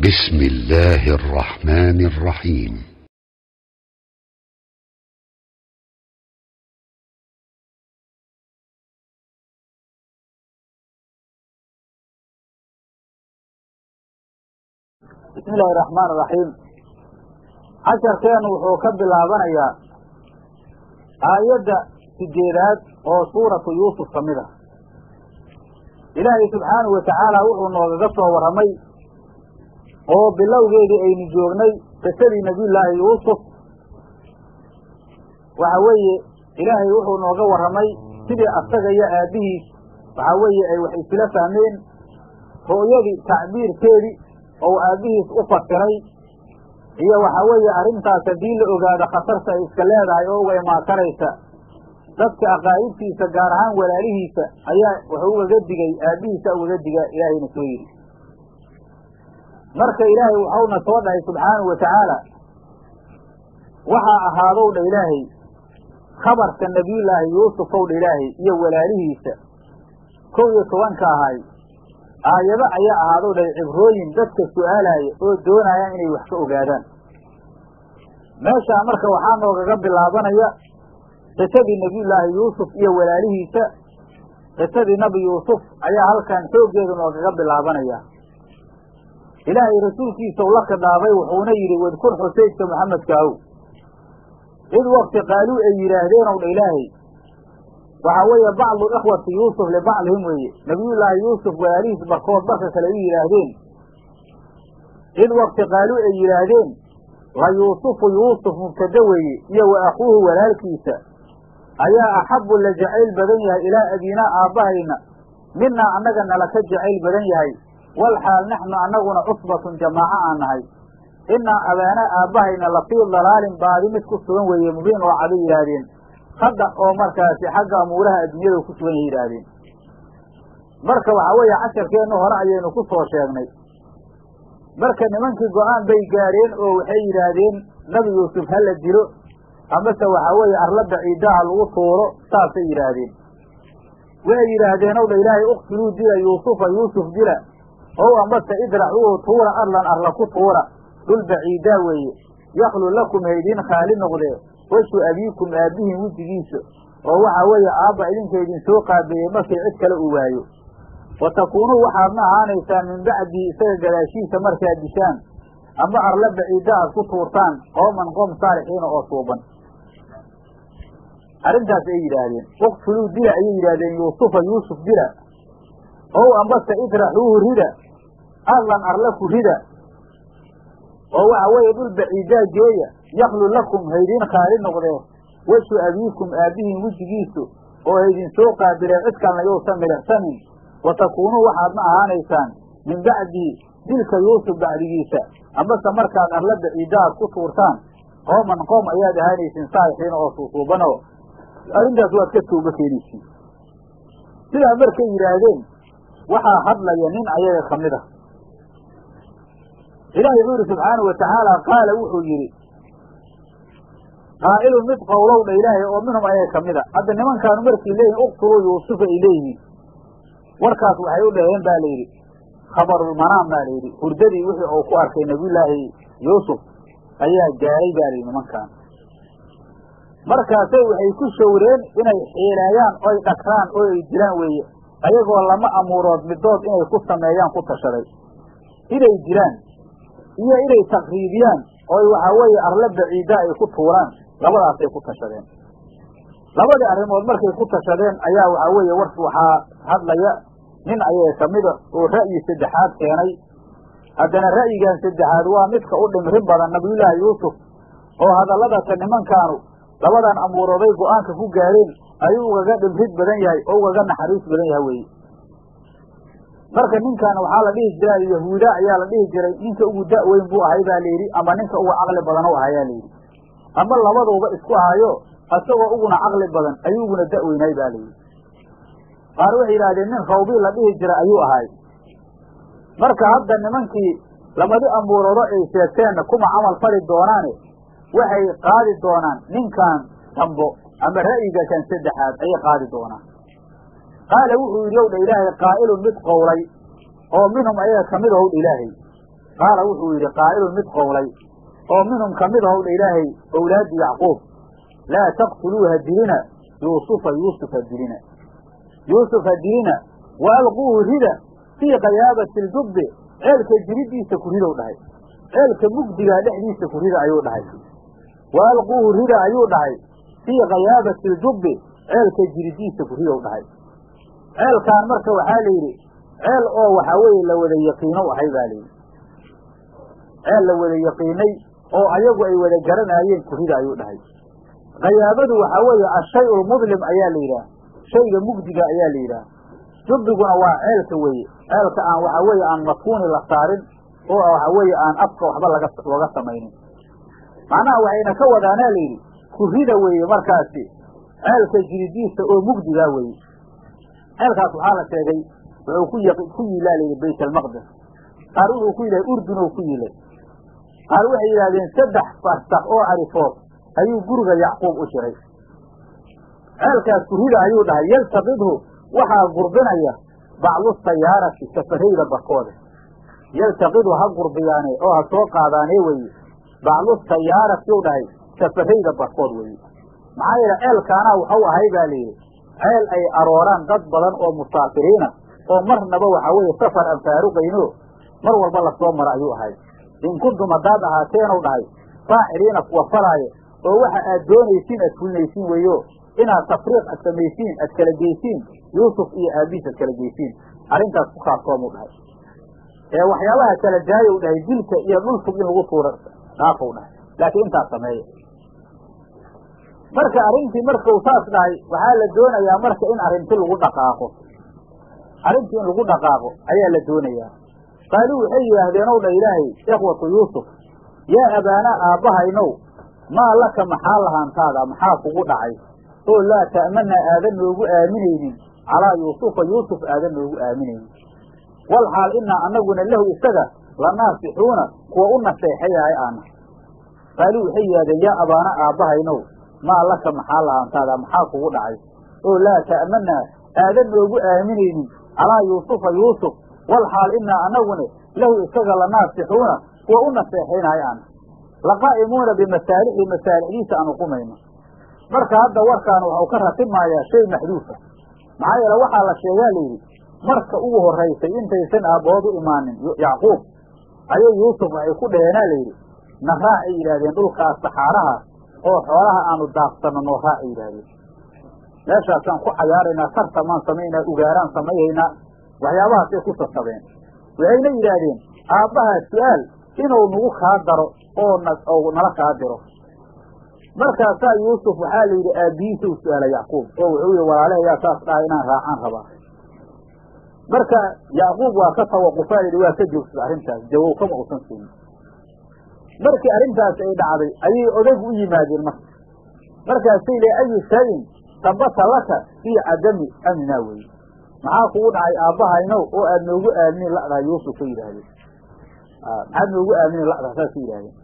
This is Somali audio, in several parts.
بسم الله الرحمن الرحيم bismi illaahi raxmaan iraxiim casharkeenu wuxuu ka bilaabanayaa aayadda sideedaad oo suuratu yuusuf ka mid ah ilaahay subxaanahu watacaala wuxuu noogaga soo warramay oo bilowgeedii aynu joognay qisadii nebiyullaahi yuusuf waxa weeye ilaahay wuxuu nooga warramay sidii asaga iyo aabbihiis waxa weeye ay wax isla fahmeen ru'yadii tacbiirkeedii ou aabbihiis u fasiray iyo waxa weeye arrintaas haddii la ogaado khatarta ay iska leedahay oo uga imaakaraysa dadka aqaa'ibtiisa gaar ahaan walaalihiisa ayaa wuxuu ugaga digay aabbihiisa ugaga diga ilaahayna soo yidhi marka ilaahay waxauna soo dhahay subxaanahu wa tacaala waxaa ahaadow dha ilaahay khabarka nebiyullaahi yuusuf ow dha ilaahay iyo walaalihiisa kow iyo tobanka ahay aayado ayaa ahaadow dha cibrooyin dadka su'aalaaya oo doonayaan inay wax ka ogaadaan meeshaa marka waxaa noogaga bilaabanaya qisadii nebiyullaahi yuusuf iyo walaalihiisa qisadii nebi yuusuf ayaa halkan xooggeedu noogaga bilaabanaya ilaahay rasuulkiisa u la khidhaabay wuxuuna yidhi wadkur xusaydka maxamedka ahow id wakti qaaluu ay yidhaahdeen ow dha ilaahay waxaa weeye bacdu ikhwati yuusuf libacdihim weeye nebiyullaahi yuusuf walaalihiis barkood barka kale u yidhaahdeen id wakti qaaluu ay yidhaahdeen la yuusufu yuusuf mubtade weeye iyo wa akhuuhu walaalkiisa ayaa axabbu la jacayl badan yahay ilaa abiinaa aabbahayna minaa annaga nala ka jacayl badan yahay wal xaal naxnu annaguna cusbatun jamaaco aan nahay inaa abaanaa aabbahayna lafii dalaalin baadi mid ku sugan weeye mubiin oo caday yidhaahdeen hadda oo markaasi xagga amuuraha adduunyada ku sugan yahay yidhaahdeen marka waxaa weeye casharkeennu hore ayaynu ku soo sheegnay marka nimankii go-aan bay gaadheen oo waxay yidhaahdeen nabi yuusuf ha la dilo amase waxaa weeye arla baciidaha lagu tuuro saasay yidhaahdeen waxay yidhaahdeen ow dha ilaahay uktuluu dila yuusufa yuusuf dila ow amase idracuuhu tuura arlan arla ku tuura dhul baciidaa weeye yaklu lakum haydiin khaali noqdee weshu abiikum aabbihin wejigiisa oo waxaa weeye aabba idinka idin soo qaabeeyey markii cid kale uu waayo wa takuunuu waxaadna ahaanaysaan min bacdihi isaga gadaashiisa markaad dishaan ama arla baciida aad ku tuurtaan qooman qoom saalixiina oo suuban arrintaas ay yidhaahdeen uktuluu dila ayay yidhaahdeen yuusufa yuusuf dila ow ambase idraxuuhu rida arlan arla ku rida oo waxa weeye dhul baciidaa geeya yaklu lakum haydiin khaali noqdee weshu abiikum aabbihin wejigiisu oo haydin soo qaabilee cid kalna yousan milixsanin wa takuunuu waxaadna ahaanaysaan min bacdihi dilka yuusuf bacdigiisa amase markaad arla baciida aad ku tuurtaan qooman qoom ayaad ahaanaysiin saalixiina oo suusuubanoo arrintaas waad ka tooba keenaysiin sidaa markay yidhaahdeen waxaa hadlaya nin ayaga ka mid ah ilaahay wuxuu yidhi subxaanau wa tacaala qaala wuxuu yidhi qaa'ilun mid qowlow dha ilaahay oo minhum ayaga ka mid a hadda nimankaanu markay leeyihin uktuluu yuusufa ay leeyihiin warkaas waxay u dhaheen ba la yidhi khabarulmanaam baa la yidhi hurdadii wixii uu ku arkay nabiyullaahi yuusuf ayaa gaaray ba la yidhi nimankaan markaasay waxay ku shawreen inay xiileeyaan oy dhagraan oo ay dilaan weeye ayagoo lama amuurood midood inay ku sameeyaan ku tashaday inay dilaan iyo inay takriibiyaan oy waxaa weeye arla baciida ay ku tuuraan labadaasay ku tashadeen labadii arrimood markay ku tashadeen ayaa waxaa weeye war waxaa hadlaya nin ayaga ka mida oo ra'yi saddexaad keenay haddana ra'yigan saddexaad waa midka u dhimrin badan nabiyullaahi yuusuf oo hadalladata nimankaanu labadan amuurooday go-aanka ku gaadheen ayuu ugaga dhimrid badan yahay oo ugaga naxariis badan yahay weeye marka ninkan waxaa la dhihi jira yahuuda ayaa la dhihi jiray ninka ugu da' weyn buu ahay baa layidhi ama ninka uga caqli badan u ahayaa layidhi ama labaduuba isku ahayo isagoo uguna caqli badan ayuu uguna da' weynaay ba layidhi qaar waxay yidhahdeen nin khawbii la dhihi jira ayuu ahay marka hadda nimankii labadi amuuroodo ay sheegteenna kuma camal fali doonaane waxay qaadi doonaan ninkan dambo ama ra'yiga kan saddexaad ayay qaadi doonaan qaala wuxuu yidhi ow dha ilaahay qaa'ilun mid qowlay oo minhum ayaga ka mid ow dha ilaahay qaala wuxuu yidhi qaa'ilun mid qowlay oo minhum ka mid ahowdha ilaahay owlaadi yacquub laa taqtuluuha dilina yuusufa yuusuf ha dilina yuusuf ha dilina wa alquuhu rida fii kayaabati ljubbi ceelka jiridiisa ku ridow dhahay ceelka mugdigaa dhexdiisa ku rida ayuu dhahay wa alquuhu rida ayuu dhahay fii kayaabati ljubbi ceelka jiridiisa ku ridow dhahay ceelkaan marka waxaa la yidhi ceel oo waxaa weeye la wada yaqiinow ahay baa layidhi ceel la wada yaqiinay oo ayagu ay wada garanaayeen kurida ayuu dhahay kayaabadu waxaa weeye ashay lmudlim ayaa la yidhaah shayga mugdiga ayaa la yidhaah jubbiguna waa ceelka weeye ceelka aan waxaa weeye aan matkuuni la saarin oo waxaa weeye aan afka waxba laga looga samaynin macnaha waxayna ka wadaanaa la yidhi kurida weeye markaasi ceelka jiridiisa oo mugdigaa weeye ceelkaas waxaa la sheegay wuxuu ku y ku yiilaa layidhi bayt almaqdes qaar wuxuu ku yilahay urdun oo ku yilay qaar waxay yidhahdeen saddex farsak oo carifood ayuu guriga yacquub u jiray ceelkaas kurida ayuu dhahay yaltaqidhu waxaa gurbinaya bacdu sayaarati safarayda barkooda yaltaqidhu ha gurbiyaane oo ha soo qaadaane weye bacdu sayaarati u dhahay safarayda barkood weye maxaa yeele ceelkaanaa waxau ahay baa layidhi ceel ay arooraan dad badan oo musaafiriina oo marnaba waxaa weeye safar aan faaruqayno mar walba lasoo maro ayuu ahay in kuntum haddaad ahaateenu dhahay faaciliina kuwa falaayo oo waxa aad doonaysiin aad fulinaysiin weeyo inaad tafriiq ad samaysiin aad kala geysiin yuusuf iyo aabiis aad kala geysiin arrintaas ku kaaftoomuu dhahay ee waxyaabaha kala daayow dhahay dilka iyo dhulfug in lagu tuuro dhaafow dhahay laakiin intaas sameeya marka arrintii markau saas dhahay waxaa la doonayaa marka in arrinti lagu dhaqaaqo arrintii in lagu dhaqaaqo ayaa la doonayaa qaaluu waxay yidhaahdeen ow dha ilaahay ikhwatu yuusuf yaa abaanaa aabbahaynow maa laka maxaa lahaantaada maxaa kugu dhacay oo laa ta'manaa aadan noogu aaminaynin calaa yuusufa yuusuf aadan noogu aaminaynin wal xaal inaa annaguna lahu isaga la naasixuuna kuwa u naseexayahay aana qaaluu waxay yidhahdeen yaa abaana aabbahaynow maa laka maxaa lahaantaada maxaa kugu dhacay oo laa ta'manaa aadan noogu aaminaynin calaa yuusufa yuusuf wal xaal inaa annaguna lahu isaga la naasixuuna kuwa u naseexaynahay aana laqaa'imuuna bimasaalixi masaalixdiisa aan uqumayno marka hadda warkaan waxau ka ratibmayaa shay maxduufa maxaa yeele waxaa la sheegaa layidhi marka ugu horaysay intaysan aabbood u imaanin yacquub ayay yuusuf waxay ku dhaheenaa layidhi na raacay yidhahdeen dhulkaas saxaaraha oo xoolaha aanu daaqsanno noo raacay yidhaahdeen meeshaasaan ku cayaaraynaa tartamaan samaynaa ugaaraan samayhaynaa waxyaabahaasay ku sasabeen waxayna yidhaahdeen aabbahaa su-aal inuu nagu kaa daro oo na ou nala kaa diro markaasaa yuusuf waxaa la yidhi aabbihiisa u su-aala yacquub oo wuxuu yihi walaalahayaa saas dhahay inaan raacaan rabaa marka yacquub waa ka tawaqufaa yidhi waa ka joogsada arrintaas jawow kama usan siinin markii arrintaas ay dhacday ayay odagu u yimaadeen marka markaasay le ayu shayin sabata laka fii cadami amnaa weye maxaa kugu dhacay aabbahaynow oo aad noogu aaminin la'daha yuusuf ka yidhaahdeen maxaad noogu aaminin la'daha saas ka yidhahdeen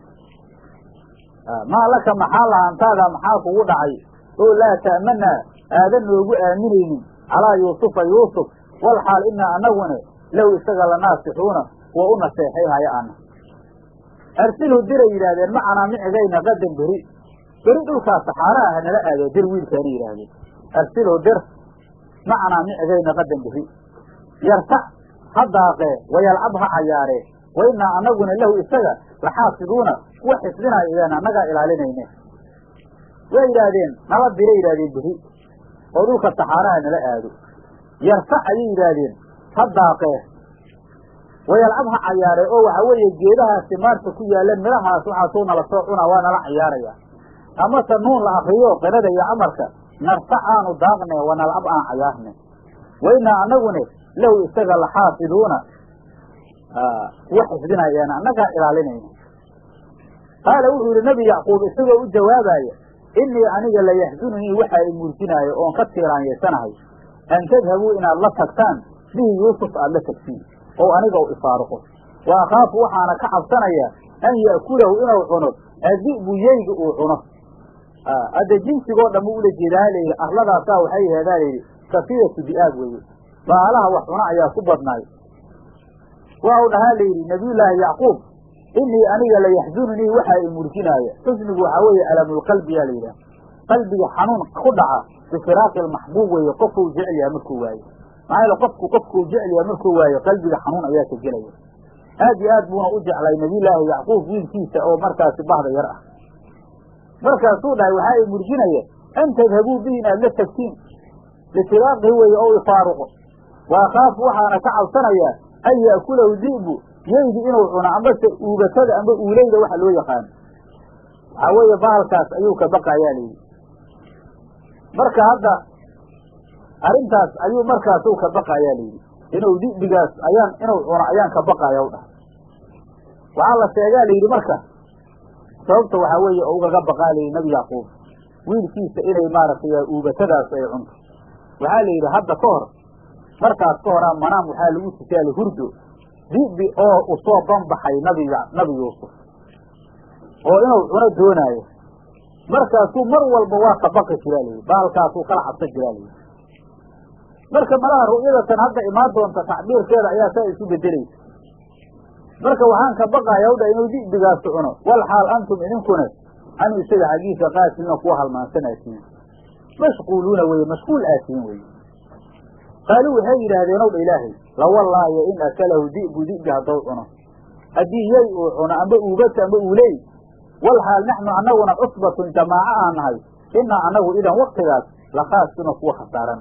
maa laka maxaa lahaantaada maxaa kugu dhacay oo laa ta'manaa aadan noogu aaminaynin calaa yuusufa yuusuf wal xaal inaa annaguna lahu isaga la naasixuuna kuwa u naseexayhaya ana arsilhu diray yidhahdeen macanaa micigayna qadan beri beri dhulkaas saxaaraha ha nala aado dir wiilkaana yidhaahdeen arsilhu dir macanaa micigayna qadan beri yartac ha daaqee wayalcab ha cayaaree wainaa annaguna lahu isaga laxaasiduuna kuwa xifdinaya idaan annagaa ilaalinayne way yidhaahdeen nala diray yidhahdeen beri oo dhulka saxaaraha nala aado yartac ayay yidhaahdeen ha daaqee wayalcab ha cayaaree oo waxaa weeye geedahaasi maarta ku yaalan midhahaas waxaasuu nala soo cunaa waa nala cayaaraya amase nuun la akriyo qirada iyo amarka nartac aanu daaqne wa nalcab aan cayaarne wainaa annagune lahu isaga laxaafiduuna kuwa xifdinayaan annagaa ilaalinayna qaala wuxuu yidhi nebi yacquub isagoo u jawaabaya inii aniga layaxzununii waxa i muursinaayo oon ka tiiraanyeysanahay an tadhabuu inaad la tagtaan bihi yuusuf aada la tagtiin oo aniga u ifaaruqo wa akhaafu waxaana ka cabsanaya an ya'kulahu inuu cuno adi'bu yeyga uu cuno hadda jinsigoo dhan u ula jeedaa layidhi arladaasaa waxay aheedaa layidhi kafiyatu di'aab weeye baalaha wax cuna ayaa ku badnaay waa u dhahaa la yidhi nabiyullaahi yacquub inii aniga la yaxzununii waxaa i murjinaaya xusnigu waxaa weeye alamulqalbi yaa la yidhaha qalbiga xanuun ku dhaca bifiraaqi almaxbuub weeye qofkuu jecel yahay markuu waayo maxaa yeele qofku qofkuu jecel yahay markuu waayo qalbiga xanuun ayaa ka gelaya aad iyo aad buuna u jeclay nabiyullaahi yacquub wiilkiisa oo markaasi bahda yar ah markaasuu dhahay waxaa i murjinaya an tadhabuu bihi inaad la tagtiin litibaaqihi weeye oo ifaaruqo wa akhaafu waxaana ka cabsanayaa an ya'kulahu di'bu yeydi inuu cuno ambase uubatada amba uuleyda waxa loo yaqaano waxaa weeye bahalkaas ayuu ka baqayaa layidhi marka hadda arrintaas ayuu markaasuu ka baqayaa layidhi inuu di'bigaas ayaan inuu cuno ayaan ka baqaya u dhahay waxaa la sheegaa layidhi marka sababta waxaa weeye oo ugaga baqaa layidhi nabi yacquub wiilkiisa inay maaragtay uubatadaas ay cunto waxaa la yidhi hadda ka hor markaas ka horaa manaam waxaa lagu tusaali hurdo di'bi oo usoo banbaxay nabi nabi yuusuf oo inuu cuno doonaayo markaasuu mar walba waa ka baqi jiraa layidhi baalkaasuu kala cabsan jiraa layidhi marka malaha ru'yadatan hadda imaan doonta tacbiirkeeda ayaa saa isu bedelaysa marka waxaan ka baqaya hawdha inuu di'bigaasi cuno wal xaal antum idinkuna anu isaga xaggiisa qaasiliina kuwa halmaansan aatihin mashquuluuna weye mashquul aatihin weye qaaluu waxay yidhaahdeen ow dha ilaahay lawallaayo in akalahu di'bu di'bi haddou cuno haddii yey uu cuno amba uubata amba uuley wal xaal naxnu annaguna cusbatun jamaaco aan nahay inaa annagu idan waktigaas lakhaasuna kuwa khasaaran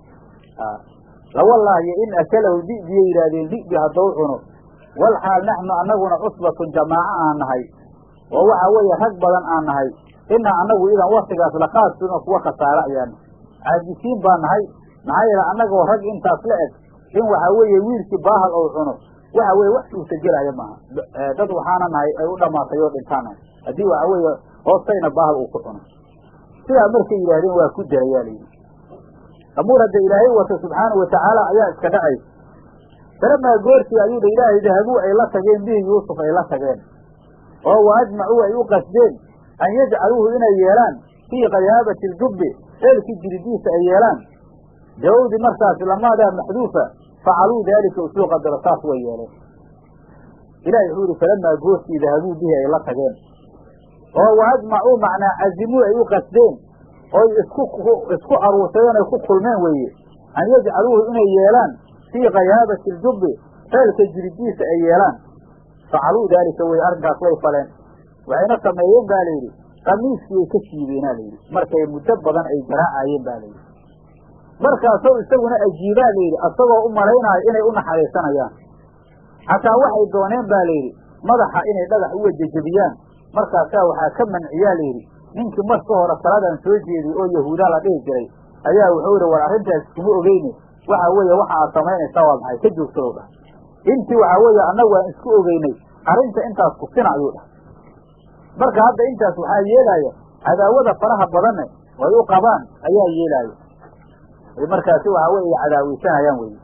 lawallaayo in akalahu di'biyay yidhaahdeen di'bi haddou cuno wal xaal naxnu annaguna cusbatun jamaaco aan nahay oo waxa weeye rag badan aan nahay inaa annagu idan waktigaas lakhaasuna kuwa khasaaro ayaana caajisiin baa nahay maxaa yeele annagoo rag intaas la eg in waxaa weeye wiilkii baahal ou cuno waxa weye wax suurta gelaya maaha dad waxaana nahay ay u dhamaatay oo dhintaana haddii waxa weeye hoostayna baahal uu ku cuno sidaa markay yidhaahdeen waa ku darayaa layidhi amuur hadda ilaahay wata subxaanau watacaala ayaa iska dhacaysa falamaa goortii ayuu dha ilaahay dahabuu ay la tageen bihi yuusuf ay la tageen oo wa ajmacuu ay u qasdeen an yajcaluuhu inay yeelaan fii qayaabati ljubbi ceelkii jiridiisa ay yeelaan jawawdi markaasi lamaadaa maxduufa facaluu daalika usuu qadaro saas way yeeleen ilahi wuxuu yihi falamaa goortii dahabuu bihi ay la tageen oo wa ajmacuu macnaa cazimuu ay u qasdeen oy isku isku aruursadeen ay ku kulmeen weeye an yajcaluuhu inay yeelaan fii kayaabati ljubbi ceelka jiridiisa ay yeelaan facaluu daalika weye arrinkaas way faleen waxayna sameeyeen ba layidhi kamiiskii ay ka siibeenaa layidhi markay muddo badan ay garaacayeen ba layidhi markaasoo isaguna ajiibaa layidhi asagoo u malaynaayo inay u naxariisanayaan xataa waxay dooneen ba layidhi madaxa inay dhagax uga jejebiyaan markaasaa waxaa ka manciyaa layidhi ninkii marka hore saladan soo jeediy oo yahuudaa la dhihi jiray ayaa wuxuu yidhi war arrintaas kuma ogeyne waxa weeye waxa aad samaynaysaa waa maxay ka joogsadow dhah intii waxaa weeye annagu aan isku ogeynay arrinta intaas kusina ayuu dhahay marka hadda intaas waxaa yeelaya cadaawada faraha badanne ay u qabaan ayaa yeelaya ay markaasi waxaa weye cadaaweysanayaan weye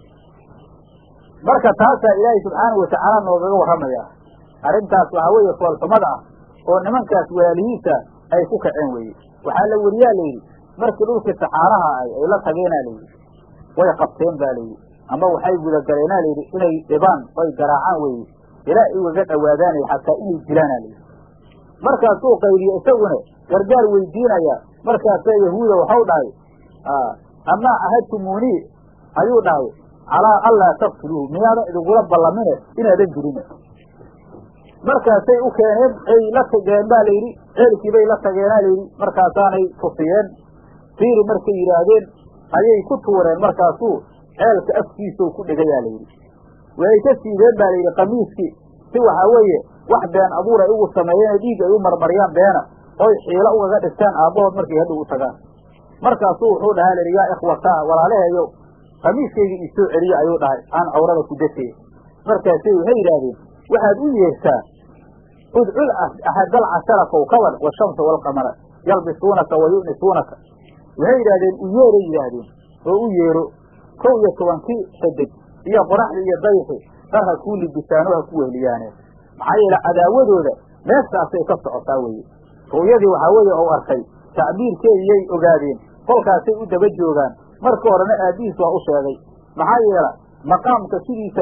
marka taasaa ilaahay subxaanau watacaala noogaga warramaya arrintaas waxaa weeye foolxumada ah oo nimankaas walaalihiisa ay ku kaceen weye waxaa la weriyaa layidhi markii dhulkii saxaaraha ay ay la tageenaa layidhi way qabteen ba layidhi ama waxay gudagaleenaa layidhi inay dhibaan oy garaacaan weye ilaa ay ugaga dhowaadaanay xataa inay dilaana layidhi markaasuu qaydiye isaguna gargaar weydiinaya markaasaa yahuuda waxau dhahay amaa ahadtumuunii ayuu dhahay calaa anlaa taqtuluuhu miyaadan idingula ballamine inaadan dilin markaasay u keeneen ay la tageen ba layidhi ceelkiibay la tageenaa layidhi markaasaanay tufiyeen fiiri markay yidhaahdeen ayay ku tuureen markaasuu ceelka afkiisau ku dhegayaa layidhi way ka siibeen ba layidhi kamiiskii si waxaa weeye wax been abuur ay ugu sameeyeen oo dhiig ay u marmariyaan beena oy xiilo ugaga dhigtaan aabbahood markay hadhow u tagaan markaasuu wuxuu dhahaa layidhi yaa ikhwataa walaalaheeyo kamiiskayga isoo celiye ayuu dhahay aan cawrada ku datee markaasay waxay yidhaahdeen waxaad u yeertaa udcul axadal cashara kawkaban washamsa waalqamara yalbisuunaka wa yu'nisuunaka waxay yidhahdeen u yeeray yidhaahdeen oo u yeero kow iyo tobankii xidig iyo qoraxdii iyo dayxi dhar ha kuu libisaano ha ku wehliyaane maxaa yeele cadaawadooda meeshaasay ka socotaa weeye ru'yadii waxaa weeye ou arkay tacbiirkeediyay ogaadeen kolkaasay u daba joogaan marka horena aabbihiis waa u sheegay maxaa yeela maqaamka sidiisaba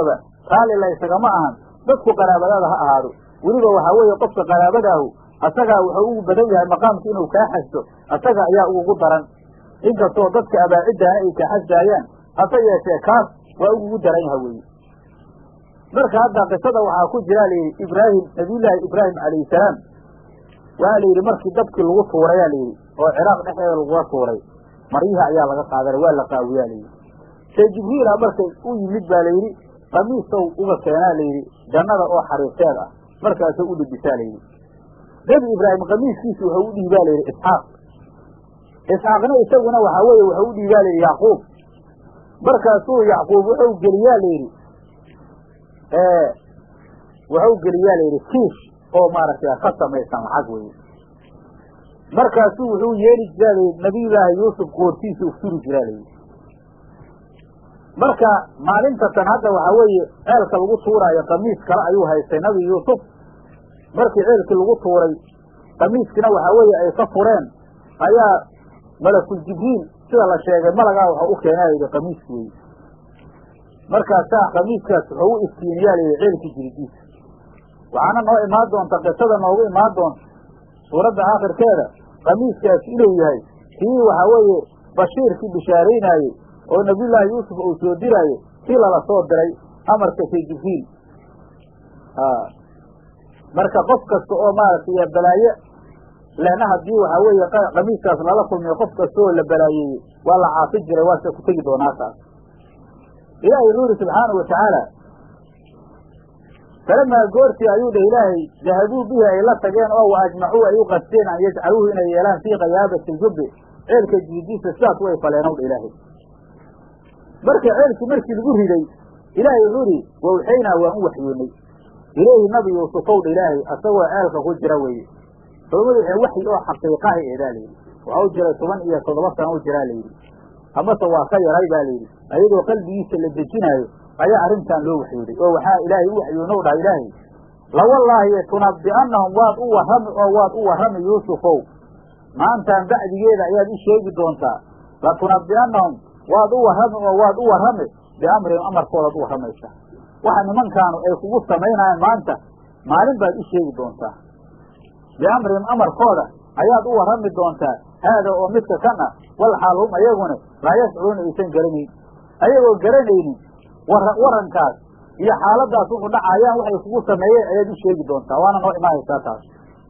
raalli laysagama ahan dadku qaraabadaada ha ahaado weliba waxaa weeye qofka qaraabadaahu asagaa wuxuu ugu badan yahay maqaamka inuu kaa xasdo asaga ayaa ugugu daran inkastoo dadka abaaciddaana ay kaa xasdaayaan hase yeeshee kaas waa ugugu daran yaha weeye marka hadda qisada waxaa ku jira layidhi ibraahim nabiyullaahi ibraahim calayhi salaam waxaa layidhi markii dabkii lagu tuurayaa layidhi oo ciraaq dhexdeeda lagula tuuray maryihi ayaa laga qaadanay waa la qaawiyaa layidhi see jibriila markay u yimid baa layidhi qamiisow uga keenaa layidhi jannada oo xariirteed ah markaasoo u dhibisaa layidhi nebi ibraahim qamiiskiisi wuxuu u dhiibaa layidhi isxaaq isxaaqna isaguna waxaa weeye wuxuu u dhiibaa layidhi yacquub markaasuu yacquub wuxuu geliyaa layidhi wuxuu geliyaa layidhi kiish oo maaragtay ka samaysan lacag weye markaasuu wuxuu yeeli jiraa layidhi nabiyullaahi yuusuf qoortiisa ufturi jiraa layidhi marka maalintatan hadda waxaa weeye ceelka lagu tuuraayo qamiis kale ayuu haystay nabi yuusuf markii ceelkii lagu tuuray qamiiskina waxaa weeye ay ka fureen ayaa malakul jibriil sida la sheegay malagaa waxau u keenaa yidhi qamiiski weye markaasaa qamiiskaas wuxuu u iftiiniyaa layidhi ceelkii jiridiisa waxaana noo imaan doonta qisada noogu imaan doonta suuradda aakhirkeeda qamiiskaas inuu yahay kii waxaa weeye bashiirkii bishaaraynaayey oo nabiyullaahi yuusuf uu soo diraayo kii lala soo diray amarka say jibriil marka qof kasta oo maaragtay balaaye lehna haddii waxaa weeye qamiiskaas lala kulmiyo qof kasta oo la balaayeeyey waa la caafi jiray waase ku tegi doonaa taas ilaahay wuxuu yidhi subxaanau watacaala falamaa goortii ayuu dheh ilaahay dahabuu bihi ay la tageen oo wa ajmacuu ay u qasteen an yajcaluuhu inay yeelaan fii kayaabati ljubbi ceelka jiidiisa sidaas way faleenow dha ilaahay marka ceelkii markii lagu riday ilaahay wuxuu idhi wawxaynaa waan u waxyoonnay ilayhi nabi yuusufow dha ilaahay asagoo ceelka ku jira weeye culamadu waxay waxyi oo xaqiiqaha eedaa layidhi waxa u jiray toban iyo toddoba sana u jiraa layidhi amase waa ka yaray baa layidhi ayadoo qalbigiisa la dejinaayo ayaa arrintan loo waxyooday oo waxaa ilaahay u waxyoonow dhaha ilaahay lawallaahi tunabbi'annahum waad u warrami oo waad u warrami yuusufow maantaan bacdigeeda ayaad i sheegi doontaa latunabbi'annahum waad u warrami oo waad u warrami biamrihim amarkoodaad u warramaysaa waxa nimankaanu ay kugu samaynayaan maanta maalin baad i sheegi doontaa biamrihim amarkooda ayaad u warrami doontaa haada oo midka kan ah wal xaal hum ayaguna laa yashcuruuna aysan garanayn ayagoo garanaynin warankaas iyo xaaladaas wuxu dhacayaan waxay kugu sameeyeen ayaad u sheegi doontaa waana noo imaanaysaa taas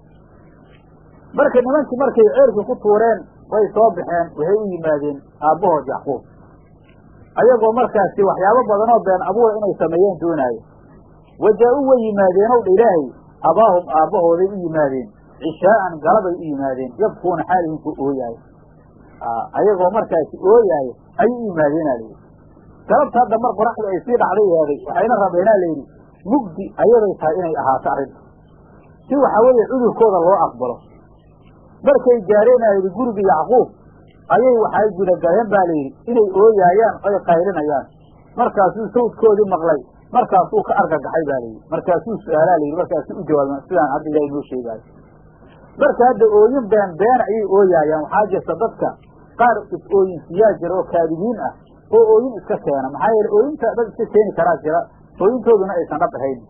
marka nimankii markay ceelkii ku tuureen way soo baxeen waxay u yimaadeen aabbahood yacquub ayagoo markaasi waxyaabo badanoo been abuura inay sameeyeen doonaayo wajaa-u way yimaadeenow dha ilaahay abaahum aabbahooday u yimaadeen cishaa'an galabay u yimaadeen yabkuuna xaalihin ku ooyaayo ayagoo markaasi ooyaayo ayay u yimaadeenaa layidhi galabta hadda mar qoraxdu ay sii dhacday eeday waxayna rabeenaa layidhi mugdi ayaday tahay inay ahaato arrinta si waxaa weeye cudurkooda loo aqbalo markay gaareenaa yidhi guriga yacquub ayay waxay gudagaleen baa layidhi inay ooyaayaan oy qaylinayaan markaasuu sawdkoodii maqlay markaasuu ka argagaxay baa layidhi markaasuu su-aalaa layidhi markaasuu u jawaabay sidaan hadda ilahay noo sheegaayo marka hadda ooyin been been ayay ooyaayaan waxaa jirta dadka qaar is-ooyinsiyaa jira oo kaadibiin ah oo ooyin iska keena maxaa yeele ooyinta dad iska keeni karaa jira ooyintooduna aysan dhab ahayn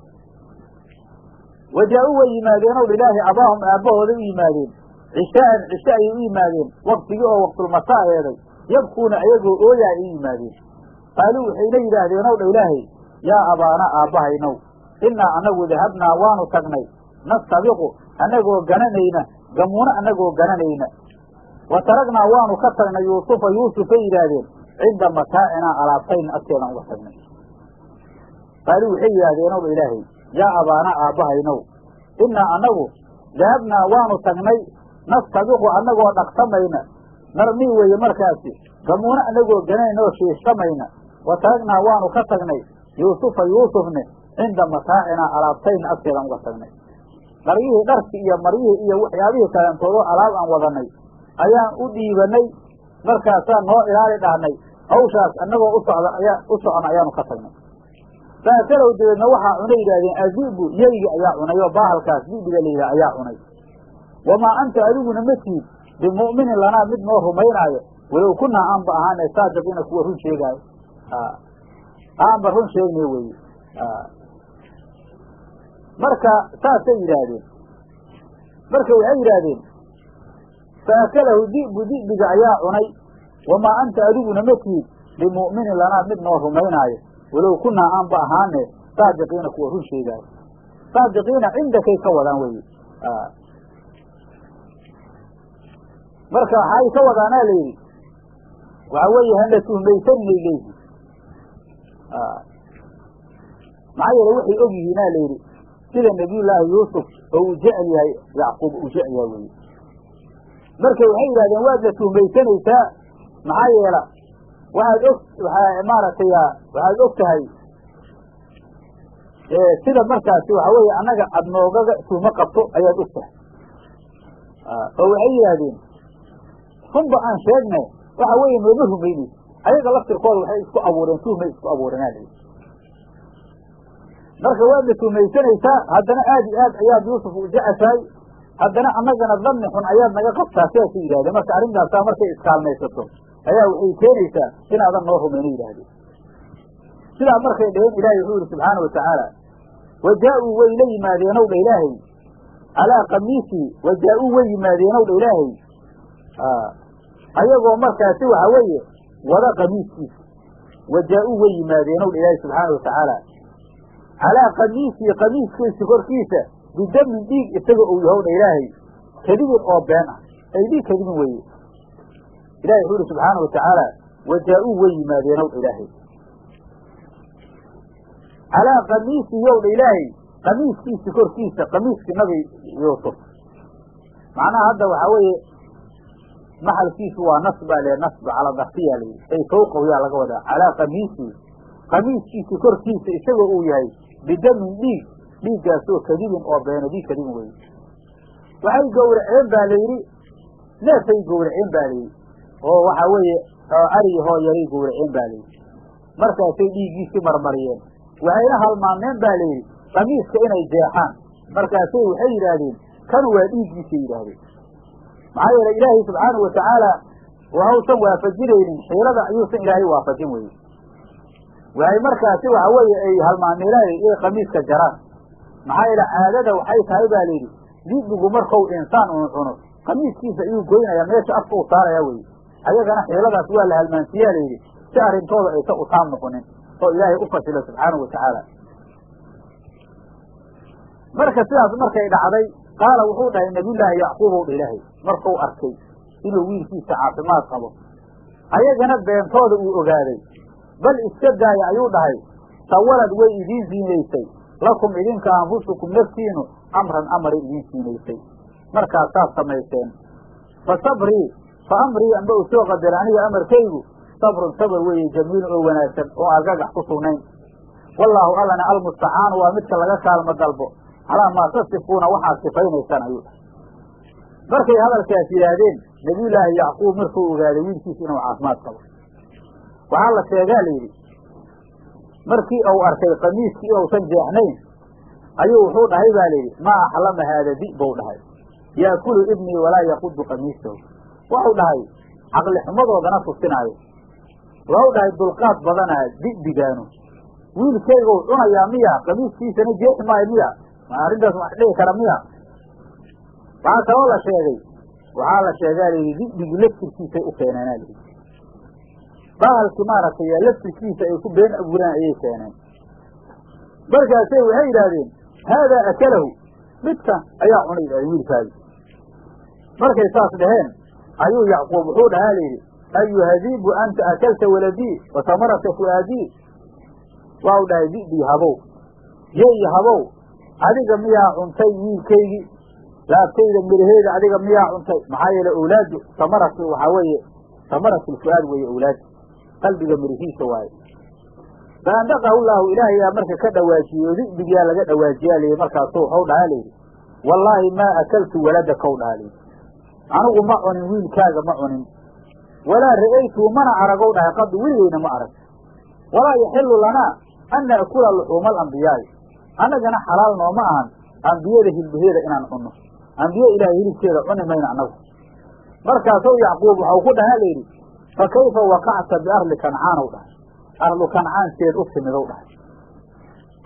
wajaa-u way yimaadeen ow ilaahi abaahum aabbahooday u yimaadeen cishaa'an cishe ayay u yimaadeen waktigii oo waqtulmasaa eeday yabkuuna ayagoo ooyaa ay u yimaadeen qaaluu waxayna yidhaahdeen ow dha ilaahay yaa abaana aabbahaynow innaa annagu dahabnaa waanu tagnay nastabiqu annagoo gananayna gamuuno annagoo gananayna wa taragnaa waanu ka tagnay yuusufa yuusufay yidhaahdeen cinda mataacinaa alaabtayna agteedaan uga tagnay qaaluu waxay yidhaahdeen ow dha ilaahay yaa abaana aabbahaynow innaa annagu dahabnaa waanu tagnay nastabiqu annagoo dhaqsamayna narmii weeye markaasi gamuuno annagoo gananayna oo shiishtamayna wa taragnaa waanu ka tagnay yuusufa yuusufne cinda mataacinaa alaabtayna agteedaan uga tagnay dharyihii dharkii iyo maryihii iyo waxyaabihii kaleentoodoo alaab aan wadanay ayaan u dhiibanay markaasaan noo ilaali dhahnay hawshaas annagoo u socda ayaa u socona ayaanu ka tagnay saakalow dabeedna waxaa cunay yidhahdeen azibu yeygi ayaa cunay oo baahalkaas dibiga la yidhaha ayaa cunay wamaa anta adiguna ma tiid bimu'minin lanaa mid noo rumaynaayo walow kunaa aanba ahaane saadiqiina kuwa run sheegaayo aanba run sheegnay weeye marka saasay yidhaahdeen marka waxay yidhaahdeen faakalahu di'bu di'biga ayaa cunay wamaa anta adiguna ma tihid bimu'minin lanaa mid noo rumaynaayo walow kunaa aanba ahaane saadiqiina kuwa run sheegaayo saadiqiina cindakay ka wadaan weye marka waxay ka wadaanaa la yidhi waxa weeye hana tuhmaysaninay leeyihin maxaa yeele waxay og yihiinaa la yidhi sida nabiyullaahi yuusuf oo uu jecel yahay yacquub uu jecel yahay weye marka waxay yidhahdeen waadna tuhmaysanaysaa maxaa yeela waxaad og waaa maaragtay waxaad og tahay sida markaasi waxa weeye annaga ad noogaga tuhmo qabto ayaad og tahay oo waxay yidhaahdeen runba aan sheegne waxa weeye nooma rumaynaysa ayaga laftirkooda waxay isku abuureen tuhmay isku abuureenaa la marka waadna tuhmaysanaysaa haddana aad iyo aad ayaad yuusuf u jeceshahay haddana annagana danni xun ayaad naga qabtaa sidaasay yidhahdeen marka arrintaasaa markay iskaalmaysato ayaa waxay keenaysaa inaadan noo rumayno yidhaahdeen sidaa markay dhaheen ilaahay wuxuu yihi subxaana wa tacaala wa jaa-uu way la yimaadeenow dha ilaahay calaa kamiisii wa jaa-uu way yimaadeenow dha ilaahay ayagoo markaasi waxa weeye wada kamiiskiisa wa jaa-uu way yimaadeenow dha ilaahay subxaana wa tacaala calaa kamiisii kamiiskiisa korkiisa bidamin dhiig isaga uu yahow dha ilaahay kadibin oo been ah ay dhiig kadibin weeye ilahi wuxuu yihi subxaana wa tacaala wa jaa-uu way yimaadeenow dha ilaahay calaa kamiisii yow dha ilaahay kamiiskiisa korkiisa kamiiskii nabi yuusuf macnaha hadda waxaa weeye maxalkiisu waa nasb baa le nasb calaa darfiyaa layidhi ay fawqahu yaa laga wadaa calaa kamiisii kamiiskiisa korkiisa isagoo uu yahay bidamin dhiig dhiiggaasoo kadibin oo beena dhiig kadibin weye waxay gowraceen baa layidhi neefay gowraceen baa layidhi oo waxaa weeye ariyi hoo yaray gowraceen baa layidhi markaasay dhiiggiisii marmariyeen waxayna halmaameen baa layidhi kamiiska inay jeexaan markaasay waxay yidhaahdeen kan waa dhiiggiisay yidhaahdeen maxaa yeele ilaahay subxaanahu watacaala wahausan waafajinaynin xiilada ayuusan ilaahay waafajin weye waxay markaasi waxa weeye ay halmaamilaay inay kamiiska jaraan maxaa yeele caadada waxay tahay baa layidhi dibigu markau insaan unu cuno kamiiskiisa ayuu goynaya meesha afka u saaraya weye ayagana xiiladaas waa la halmaansiyaa layidhi si arrintooda aysan utaam noqonin oo ilaahay u fasilo subxaanahu watacaala marka sidaas markay dhacday qaala wuxuu dhahay nabiyullaahi yacquubow dha ilaahay markuu arkay inuu wiilkiisa caafimaad qabo ayagana beentooda uu ogaaday bal iska daaya ayuu dhahay sawalad way idiin siinaysay lakum idinka anfusukum naftiinu amran amaray idiin siinaysay markaasaad samayseen fa sabrii fa amrii amba u soo qadara aniga amarkaygu sabrun sabr weeye jamiilun oo wanaagsan oo argagax ku sugnayn wallaahu allana almustacaanu waa midka laga kaalmo dalbo calaa maa tasifuuna waxaad sifaynaysaan ayuu dhahay markay hadalkaas yidhaahdeen nabiyullaahi yacquub markuu ogaaday wiilkiisa inuu caafimaad qabo waxaa la sheegaa la yidhi markii uu arkay kamiiskii inuusan jeexnayn ayuu wuxuu dhahay baa layidhi maa axlama haada di bou dhahay yaakulu ibnii walaa yaqudu kamiisahu waxau dhahay caqli xumadoodana tusinaayo waxau dhahay dulqaad badanaa di'digaanu wiilkaygu cunayaa miya kamiiskiisana jeexi maayo miya ma arrintaas wax dhihi kara miya waxaa kaloo la sheegay waxaa la sheegaa layidhi di'digii laftirkiisay u keeneenaa layidhi bahalkii maaragtay laftirkiisa ay ku been abuuraan ayay keeneen markaasay waxay yidhaahdeen haadaa akalahu midkan ayaa cunay yidhahdeen wiilkaadi markay saas dhaheen ayuu yacquub wuxuu dhahaa layidhi ayuhadiibu anta akalta waladii wa tamarata fu'aadii waa u dhahay di'dii habow yeyi habow adiga miyaa cuntay wiilkaygii laabtayda miraheeda adiga miyaa cuntay maxaa yeele awlaadu tamaratu waxaa weeye tamaratu lfu'aad weeye awlaadu qalbiga mirihiisa waaye faandaqahu llaahu ilaahayaa marka ka dhawaajiyey oo di'digiyaa laga dhawaajiyaa layidhi markaasu waxau dhahaa layidhi wallaahi maa akaltu waladakaw dhahaa layidhi anigu ma cunin wiilkaaga ma cunin walaa ra'aytuu mana aragow dhahay qadu weligeyna ma arag walaa yaxilu lanaa an na'kula luxuuma alambiyaai annagana xalaal nooma ahan ambiyada hilbaheeda inaan cunno ambiye ilaahay hilibkeeda cuni mayno annagu markaasuu yacquub waxau ku dhahaa layidhi fa kayfa waqacta biarli kancaanow dhahay arlu kancaankeed u timidow dhahay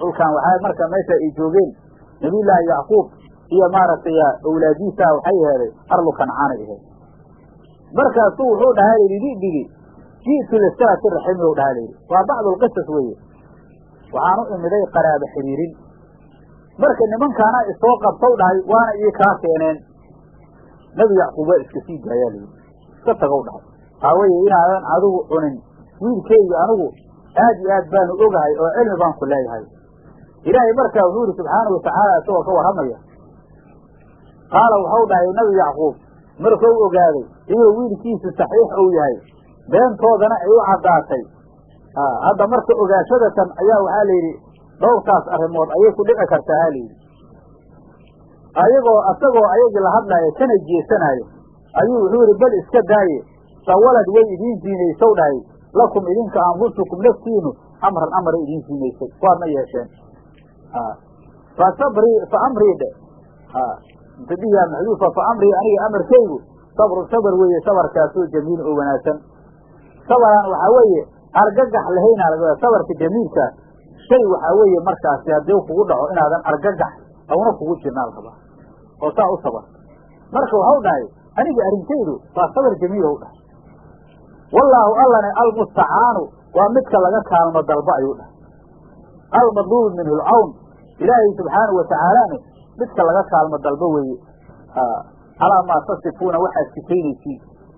dhulkan waxaa marka meesha ay joogeen nabiyullaahi yacquub iyo maaragtay awlaadiisa waxay aheeday arlu kancaanay aheed markaasuu wuxuu dhahaa layidhi dhidhigi ji'tu lisilati raximi u dhahaa layidhi waa bacdulqisas weeye waxaan u imiday qaraaba xiriirin marka nimankaana isoo qabtow dhahay waana ii kaa keeneen nebi yacquub waa iska sii daayaa layidhi iska tagow dhahay waxaa weeye inaadan adigu cunin wiilkeygi anigu aad iyo aad baanu ogahay oo cilmi baan ku leeyahay ilaahay markaa wuxuu yihi subxaanau watacaala isagoo ka warramaya qaala waxau dhahay nebi yacquub markuu ogaaday inuu wiilkiisu saxiix uu yahay beentoodana ay u caddaatay hadda marka ogaashadatan ayaa waxaa la yidhi dhowrkaas arrimood ayay ku dhici kartaa ha layidhi ayagoo asagoo ayagii la hadlaayo kana jeesanaayo ayuu wuxuu yihi bal iska daaye sawalad way idiin siinaysow dhahay lakum idinka anfusukum naftiinu amran amray idiin siinaysay waadna yeesheen fa sabrii fa amrii dhe mutadihiyaa maxduufa fa amrii aniga amarkaygu sabrun sabar weeye sabarkaasoo jamiil oo wanaagsan sabaraan waxaa weeye argagax lahaynaa laga sabarka jamiilkaas shay waxaa weeye markaasi haddii kugu dhaco inaadan argagax awna kugu jirnaa la rabaa oo saa u sabar marka waxau dhahay aniga arrintaydu waa sabar jamiil ou dhahay wallaahu allane almustacaanu waa midka laga kaalmo dalba ayuu dhahay almadluubu minhu lcawn ilaahay subxaanau watacaalane midka laga kaalmo dalbo weeye calaa maa tasifuuna waxaad sifaynaysiin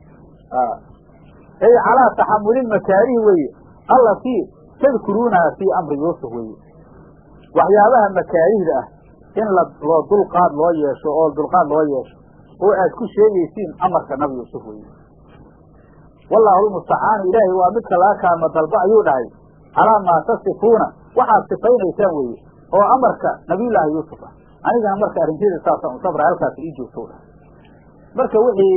ay calaa taxamuli makaarihi weeye allatii tadkuruunaha fii amri yuusuf weeye waxyaabaha makaarihda ah in la loo dulqaad loo yeesho oo dulqaad loo yeesho oo aad ku sheegaysiin amarka nabi yuusuf weeye wallaahu lmustacaanu ilaahay waa midka laga kaalmo dalba ayuu dhahay calaa maa tasifuuna waxaad sifaynaysaan weeye oo amarka nabiyullaahi yuusuf ah anigana marka arrinteeda saasaan u sabra halkaas ii joogto dhahay marka wixii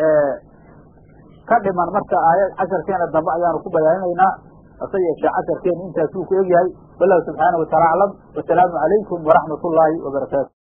ka dhiman marka aayad casharkeena dambe ayaanu ku bayaaninaynaa hase yeeshee casharkeena intaasuu ku egyahay wallahu subxaanahu wataala aclam wasalaamu calaykum waraxmat ullaahi wabarakaatu